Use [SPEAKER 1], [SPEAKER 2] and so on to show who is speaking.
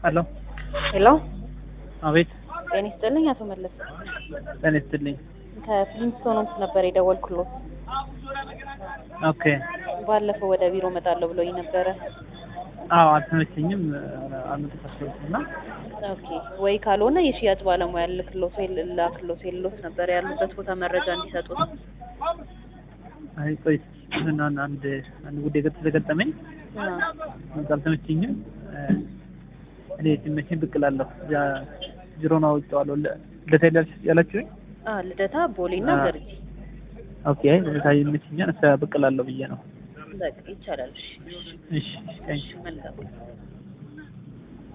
[SPEAKER 1] ሄሎ
[SPEAKER 2] ሄሎ
[SPEAKER 1] አቤት
[SPEAKER 2] ጤና ይስጥልኝ አቶ መለስ
[SPEAKER 1] ጤና ይስጥልኝ
[SPEAKER 2] ከፍሊንስቶንስ ነበር የደወልኩሎት
[SPEAKER 1] ኦኬ
[SPEAKER 2] ባለፈው ወደ ቢሮ እመጣለሁ ብሎኝ ነበረ
[SPEAKER 1] አዎ አልተመቸኝም አልመጣሁም እና
[SPEAKER 2] ኦኬ ወይ ካልሆነ የሽያጭ ባለሙያ ልክሎት ወይ ላክሎት የሎት ነበር ያሉበት ቦታ መረጃ እንዲሰጡት
[SPEAKER 1] አይ ቆይ ምን አንድ አንድ ጉዳይ ገጥ ስለገጠመኝ
[SPEAKER 2] አ፣
[SPEAKER 1] አልተመቸኝም እኔ ሲመቸኝ ብቅ እላለሁ እዚያ ቢሮውን አውቄዋለሁ ልደታ ያላችሁኝ
[SPEAKER 2] አ ልደታ ቦሌና
[SPEAKER 1] አ።
[SPEAKER 2] ገርጂ
[SPEAKER 1] ኦኬ ልደታ ይመቸኛል እዛ ብቅ እላለሁ ብዬ ነው
[SPEAKER 2] በቃ ይቻላል እሺ
[SPEAKER 1] እሺ እሺ
[SPEAKER 2] እሺ መልካም